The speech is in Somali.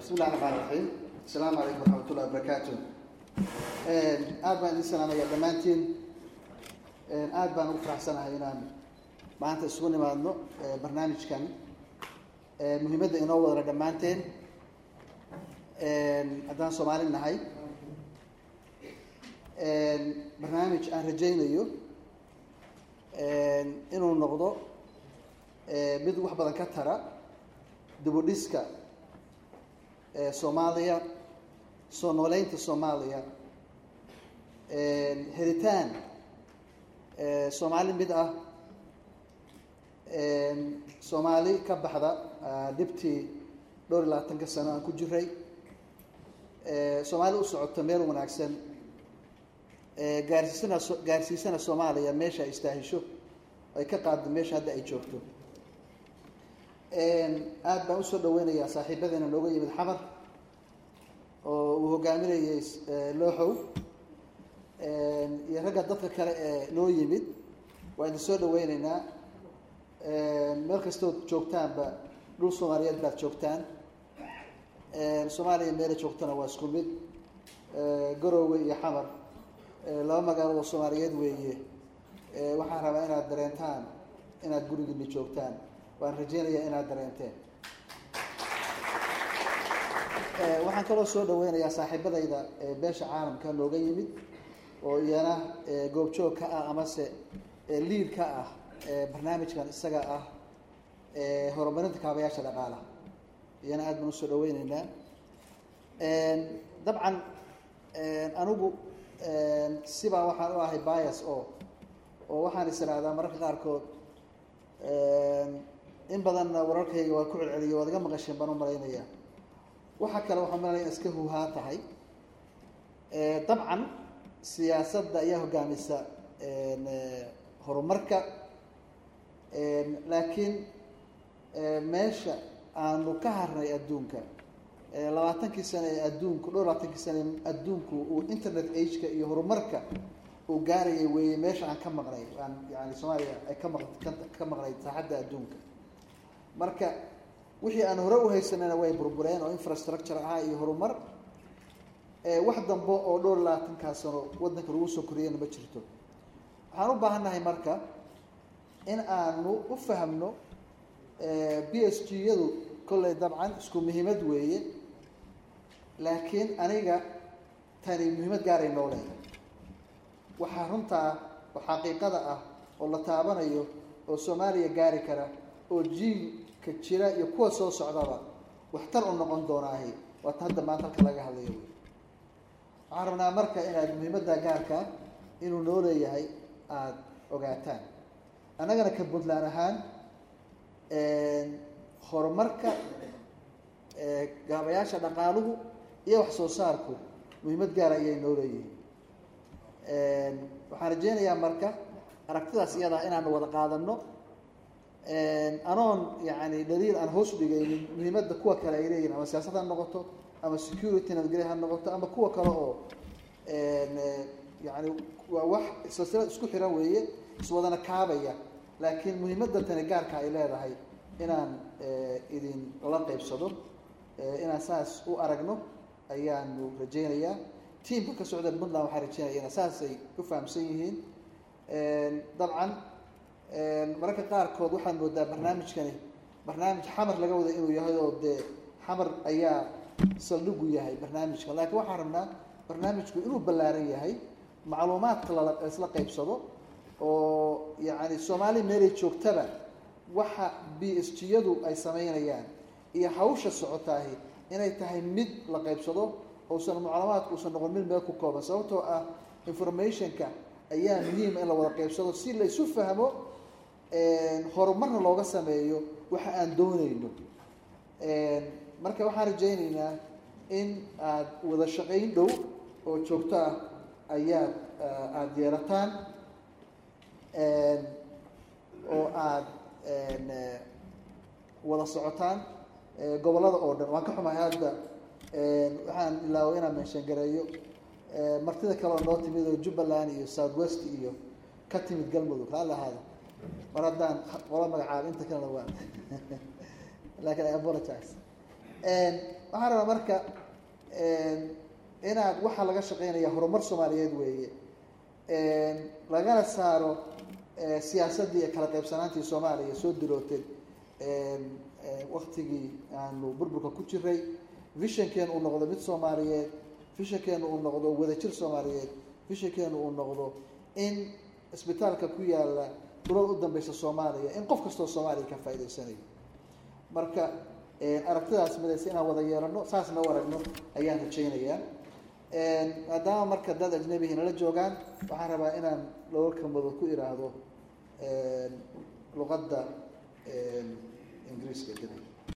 bismi illahi raxmaan raxiim asalaamu calaykum waraxmat ullahi wabarakaatu aad baan idin salaamaya dhammaantiin aad baan ugu faraxsanahay inaan maanta isugu nimaadno barnaamijkan muhiimadda inoo wadana dhammaanteen haddaan soomaali nahay barnaamij aan rajaynayo inuu noqdo mid wax badan ka tara dibudhiska soomaaliya soo nooleynta soomaaliya heritaan soomaali mid ah soomaali ka baxda dhibtii dhowr iyo labaatanka sano aan ku jiray soomaali u socoto meel wanaagsan gaarsiisana gaarsiisana soomaaliya meesha ay istaahisho ay ka qaaddo meesha hadda ay joogto aad baan usoo dhaweynayaa saaxiibadeena nooga yimid xamar oo uu hogaaminayay looxow iyo ragga dadka kale ee noo yimid waa idin soo dhaweyneynaa meel kastood joogtaanba dhul soomaaliyeed baad joogtaan soomaaliya meela joogtana waa isku mid garoowe iyo xamar laba magaalo oo soomaaliyeed weeye waxaan rabaa inaad dareentaan inaad gurigiina joogtaan waan rajeynayaa inaad dareenteen waxaan kaloo soo dhaweynayaa saaxiibadayda beesha caalamka nooga yimid oo iyana goobjoog ka ah amase liid ka ah barnaamijkan isaga ah horumarinta kaabayaasha dhaqaalaha iyana aad baan usoo dhaweyneynaa dabcan anigu sibaa waxaan u ahay bias oo oo waxaan is irahdaa mararka qaarkood in badanna wararkayga waa ku celceliyo waad iga maqasheen baan u malaynaya waxa kale waxaan malanaya iska huhaa tahay dabcan siyaasadda ayaa hogaamisa horumarka laakiin meesha aanu ka harnay adduunka labaatankii sane ee adduunku dhowr labaatankii sane adduunku uu internet ageka iyo horumarka uu gaarayay weeye meesha aan ka maqnay aan yani soomaaliya ay ka maq ka maqnay saaxadda adduunka marka wixii aan hore u haysanayna way burbureen oo infrastructure ahaa iyo horumar wax dambe oo dhowr labaatankaa sano waddanka lagu soo koriyana ma jirto waxaan u baahannahay marka in aanu u fahmno b s g yadu kolley dabcan isku muhiimad weeye laakiin aniga tani muhiimad gaaray noo leedahay waxaa runtaa oo xaqiiqada ah oo la taabanayo oo soomaaliya gaari kara oo jiilka jira iyo kuwa soo socdaba waxtar u noqon doonaahi waata hadda maanta halka laga hadlayo wey waxaan rabnaa marka inaad muhiimadda gaarka inuu noo leeyahay aada ogaataan annagana ka puntland ahaan horumarka gaabayaasha dhaqaaluhu iyo wax soo saarku muhiimad gaara ayay noo leeyihiin waxaan rajeynayaa marka aragtidaas iyadaa inaanu wada qaadano anoon yani dhaliil aan hoos dhigaynin muhiimadda kuwa kale ay leeyihin ama siyaasad ha noqoto ama security nabadgelya ha noqoto ama kuwa kale oo yani waa wax silsilad isku xiran weeye iswadana kaabaya laakiin muhiimadda tani gaarka ay leedahay inaan idin la qeybsado inaan saas u aragno ayaanu rajeynayaa tiamka ka socda puntland waxaan rajeynaya ina saasay ku fahamsan yihiin dabcan mararka qaarkood waxaan moodaa barnaamijkani barnaamij xamar laga wada inuu yahay oo dee xamar ayaa saldhigu yahay barnaamijka laakiin waxaan rabnaa barnaamijku inuu ballaaran yahay macluumaadka laisla qeybsado oo yani soomaali meelay joogtaba waxa b s g yadu ay samaynayaan iyo hawsha socotaahi inay tahay mid la qeybsado uusan macluumaadku uusan noqon mid meel ku kooban sababtoo ah informationka ayaa muhiima in la wada qeybsado si la isu fahmo horumarna looga sameeyo waxa aan dooneyno marka waxaan rajayneynaa in aada wada shaqayn dhow oo joogto ah ayaad aada yeelataan oo aada wada socotaan gobollada oo dhan waan ka xumahay hadda waxaan ilaaway inaan meenshangareeyo martida kale oo noo timid oo jubbaland iyo south west iyo ka timid galmudug raalli ahaada mar haddaan qolo magacaabo inta kalena waa laakiin i apologize waxaan rabaa marka inaad waxaa laga shaqeynaya horumar soomaaliyeed weeye lagana saaro siyaasaddii iyo kala qaybsanaantii soomaaliya soo dilootay waktigii aanu burburka ku jiray vishankeenu uu noqdo mid soomaaliyeed vishankeenu uu noqdo wadajir soomaaliyeed vishankeenu uu noqdo in isbitaalka ku yaala dulad u dambeysa soomaaliya in qof kastoo soomaaliya ka faa'idaysanayo marka aragtidaas midaysa inaan wada yeelano saasna u aragno ayaan rajaynayaa maadaama marka dad ajnabihi nala joogaan waxaan rabaa inaan laba kelmadood ku iraahdo luqadda ingiriiska